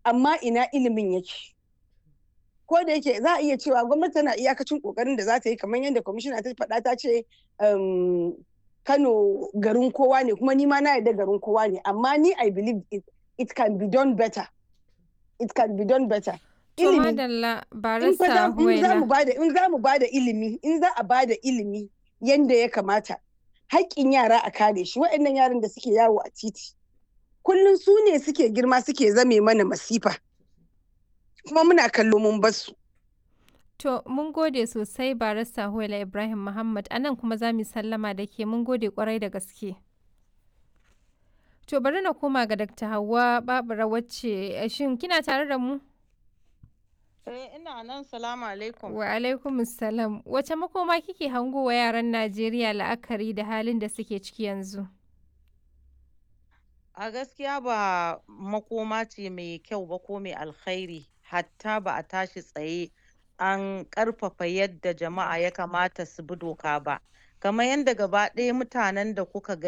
amma ina ilimin yake ko da yake za a iya cewa gwamnati tana iyakacin kokarin da za ta yi kamar yadda kwamishina ta faɗa ta ce kano garin kowa ne kuma ni ma na yarda garin kowa ne amma ni i believe it, it can be done better it can be done better To madalla barista in za mu bada in za mu bada ilimi in za a bada ilimi yanda ya kamata haƙƙin yara a kare shi waɗannan yaran da suke yawo a titi kullum su ne suke girma suke zame mana masifa kuma muna kallo mun basu To mun gode sosai barista Huwaila Ibrahim Muhammad anan kuma za mu sallama da ke mun gode kwarai da gaske. To bari na koma ga Dr. Hauwa Babura wacce shin kina tare da mu? Eh ina nan salamu alaikum. Wa alaikum salam. Wace makoma kike hango wa yaran Najeriya la'akari da halin da suke ciki yanzu? A gaskiya ba makoma ce mai kyau ba ko mai alkhairi hatta ba a tashi tsaye an ƙarfafa yadda jama'a ya kamata su bi doka ba. Kamar yadda gaba ɗaya mutanen da kuka ga